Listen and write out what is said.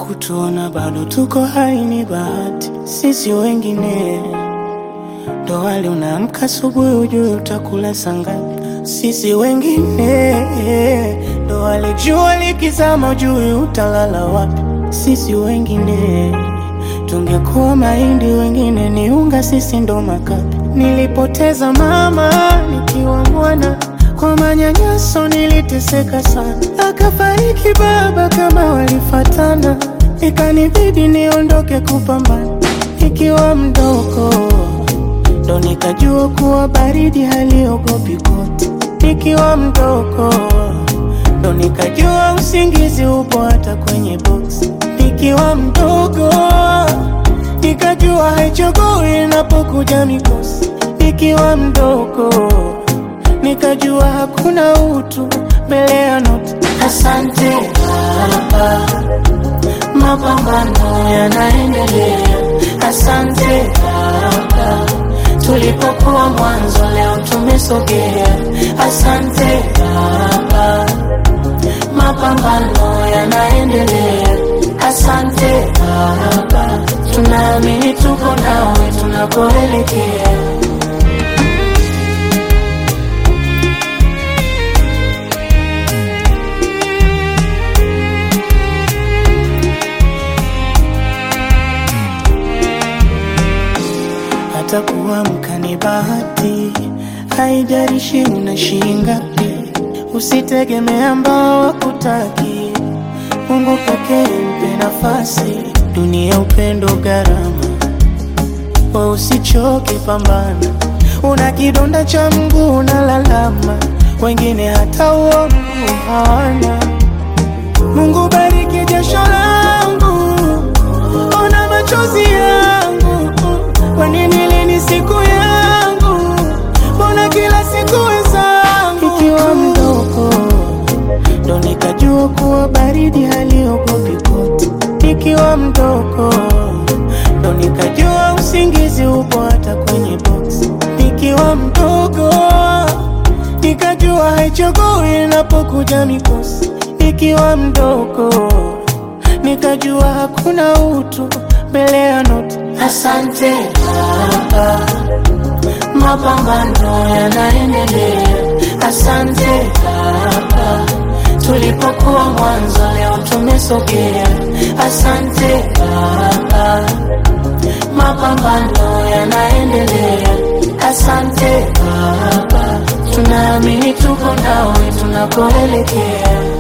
kutuona bado tuko hai ni bahati. Sisi wengine ndo wale unaamka asubuhi ujue utakula sangapi. Sisi wengine ndo wale jua likizama ujue utalala wapi. Sisi wengine tungekuwa mahindi, wengine ni unga, sisi ndo makapi. Nilipoteza mama nikiwa mwana, kwa manyanyaso niliteseka sana, akafariki baba kama walifatana, ikanibidi niondoke kupambana nikiwa mdogo ndo nikajua kuwa baridi haliogopi koti. Nikiwa mdogo ndo nikajua usingizi upo hata kwenye boksi. Nikiwa mdogo nikajua haichagui inapokuja mikosi. Nikiwa mdogo nikajua hakuna utu mbele ya noti. Asante Baba, mapambano yanaendelea. Asante Baba, tulipokuwa mwanzo leo tumesogea. Asante Baba, mapambano yanaendelea. Asante Baba, tunaamini tuko nawe tunakoelekea. hata kuamka ni bahati, haijalishi una shilingi ngapi. Usitegemee ambao wakutaki, Mungu pekee mpe nafasi. Dunia upendo gharama, we usichoke, pambana. Una kidonda cha mguu unalalama, wengine hata huo mguu hawana. Mungu bariki jasho langu, ona machozi yangu kwa nini lini siku yangu? Mbona kila siku wenzangu? Ikiwa mdogo ndo nikajua kuwa baridi haliogopi koti. Nikiwa mdogo ndo nikajua usingizi upo hata kwenye boksi. Nikiwa mdogo nikajua haichagui inapokuja mikosi. Nikiwa mdogo nikajua hakuna utu mbele ya noti. Asante Baba, mapambano yanaendelea. Asante Baba, tulipokuwa mwanzo leo tumesogea. Asante Baba, mapambano yanaendelea. Asante Baba, tunaamini tuko nawe tunakoelekea.